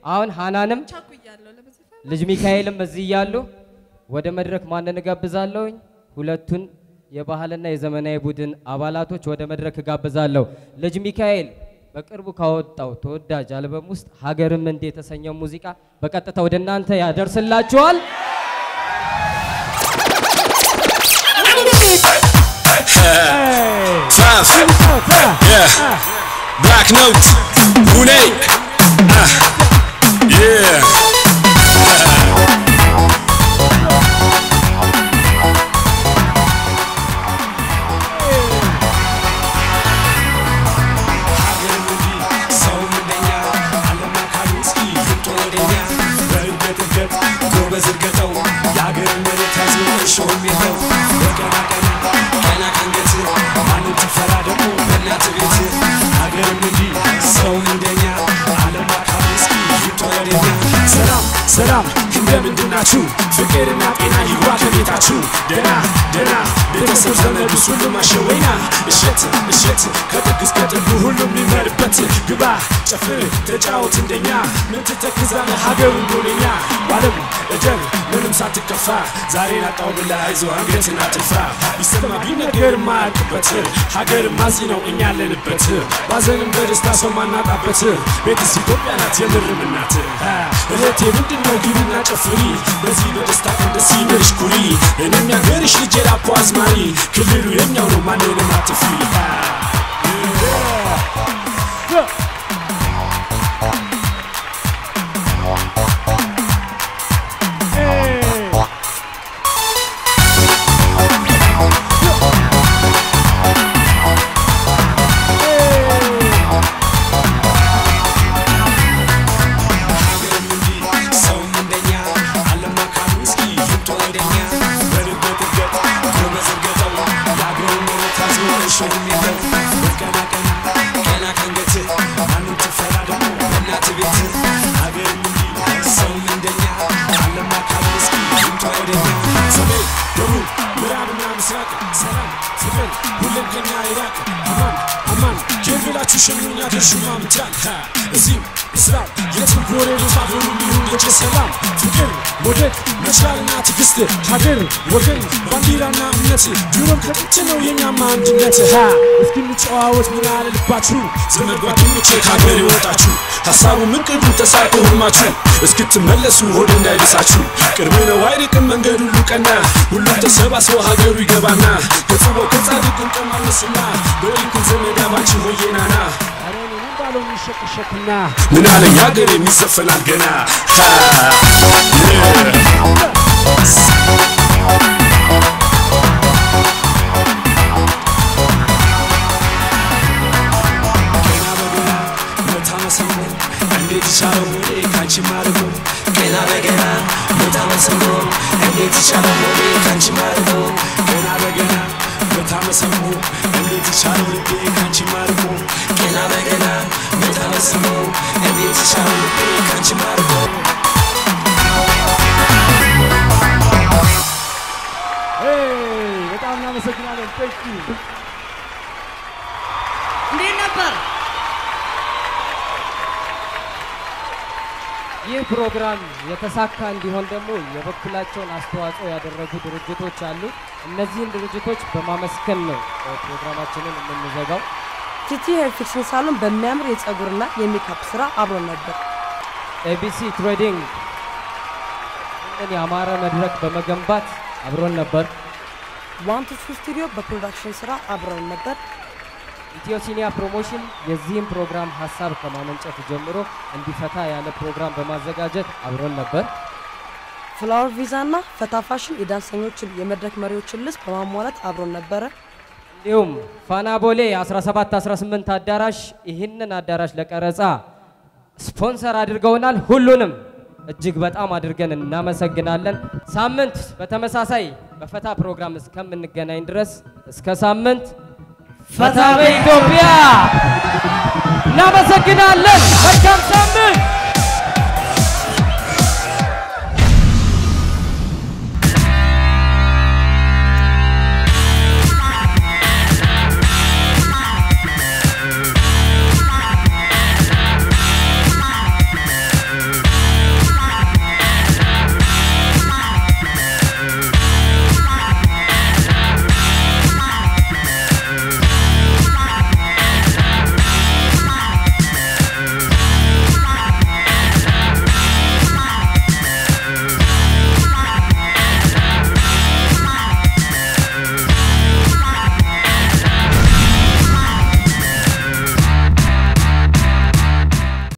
አሁን ሃናንም ቻኩያለሁ ለመዘፈን። ልጅ ሚካኤልም እዚህ እያሉ ወደ መድረክ ማንን እጋብዛለሁኝ? ሁለቱን የባህልና የዘመናዊ ቡድን አባላቶች ወደ መድረክ እጋብዛለሁ። ልጅ ሚካኤል በቅርቡ ካወጣው ተወዳጅ አልበም ውስጥ ሀገርም እንደ የተሰኘው ሙዚቃ በቀጥታ ወደ እናንተ ያደርስላችኋል። Tough. Yeah. Black Note. Pune. Uh, Yeah. ሰላም ሰላም እንደምንድናችሁ? ፍቅርና ጤና ይግባ ከቤታችሁ። ደና ደና ቤተሰብ ዘመድ ሁሉም አሸወይና እሸት እሸት ከጥግ እስከ ጥጉ ሁሉም ሊመርበት ግባ ጨፍር ተጫወት እንደኛ ምን ትተክዛለህ ሀገሩ ጎነኛ ባለም እደር ምንም ሳትከፋ ዛሬን አጣው ብላ አይዞ አንገትን አትፍራ ቢሰማ ቢነገር ማያልቅበት ሀገር ማዚ ነው እኛ ያለንበት ባዘንም በደስታ ሰው ማናጣበት ቤትስ ኢትዮጵያ ናት የምርም እናት እህቴ ምንድን ነው ግቢና ጨፍሪ በዚህ በደስታ ቀን ደስ ይበልሽ ኩሪ እኔም ያገርሽ ልጅ የላፖ አዝማሪ ክልሉ የኛው ነው ማንንም አትፍሪ ሸኙኛ ደርሹማ ምትራን እዚህም እስራም የትም ጎረቤት አብሮ ሊሆን የጭ ሰላም ፍቅር መውደድ መቻልና ትዕግስት ሀገር ወገን ባንዲራና እምነት ድሮም ከጥንት ነው የኛማ አንድነት ሀ እስኪ እንጨዋወት ምን አለ ልባችሁ ዘመድ ጓደኞቼ ከሀገር የወጣችሁ ሀሳቡ ምን ቅዱ ተሳይቶ ህልማችሁ እስክትመለሱ ሆድ እንዳይደሳችሁ ቅርብ ነው አይርቅም መንገድ ሁሉ ቀና ሁሉም ተሰባስቦ ሀገሩ ይገባና ከጽበው ከጻድቅ እንቀማለስና በሊኩን ዘመድ አባችን ሆዬናና ምን አለኝ ሀገር የሚዘፈናል ገና ሀ እንዴት ይቻለው ሆዴ ካንቺ ማርጎ ገና በገና ቦታ መሰሞ እንዴት ይቻለው ሆዴ ካንቺ ማርጎ ገና በገና ቦታ መሰሞ እንዴት ይቻለው ልቤ ካንቺ ማርጎ ገና በገና ቦታ መሰሞ እንዴት ይቻለው ልቤ ካንቺ ማርጎ በጣም እናመሰግናለን። ቴንክ ዩ እንዴት ነበር? ይህ ፕሮግራም የተሳካ እንዲሆን ደግሞ የበኩላቸውን አስተዋጽኦ ያደረጉ ድርጅቶች አሉ። እነዚህን ድርጅቶች በማመስገን ነው እ፣ ፕሮግራማችንን የምንዘጋው። ቲቲ ሄር ፊክሽን ሳሎን በሚያምር የፀጉርና የሜካፕ ስራ አብሮን ነበር። ኤቢሲ ትሬዲንግ ይህንን የአማረ መድረክ በመገንባት አብሮን ነበር። ዋን ቱ ቱ ስቱዲዮ በፕሮዳክሽን ስራ አብረውን ነበር። ኢትዮ ሲኒያ ፕሮሞሽን የዚህም ፕሮግራም ሀሳብ ከማመንጨት ጀምሮ እንዲፈታ ያለ ፕሮግራም በማዘጋጀት አብሮን ነበር። ፍላወር ቪዛ እና ፈታ ፋሽን የዳንሰኞችን የመድረክ መሪዎችን ልብስ በማሟላት አብሮን ነበረ። እንዲሁም ፋና ቦሌ 17 18 አዳራሽ ይህንን አዳራሽ ለቀረጻ ስፖንሰር አድርገውናል። ሁሉንም እጅግ በጣም አድርገን እናመሰግናለን። ሳምንት በተመሳሳይ በፈታ ፕሮግራም እስከምንገናኝ ድረስ እስከ ሳምንት ፈታ በኢትዮጵያ እናመሰግናለን። መልካም ሳምንት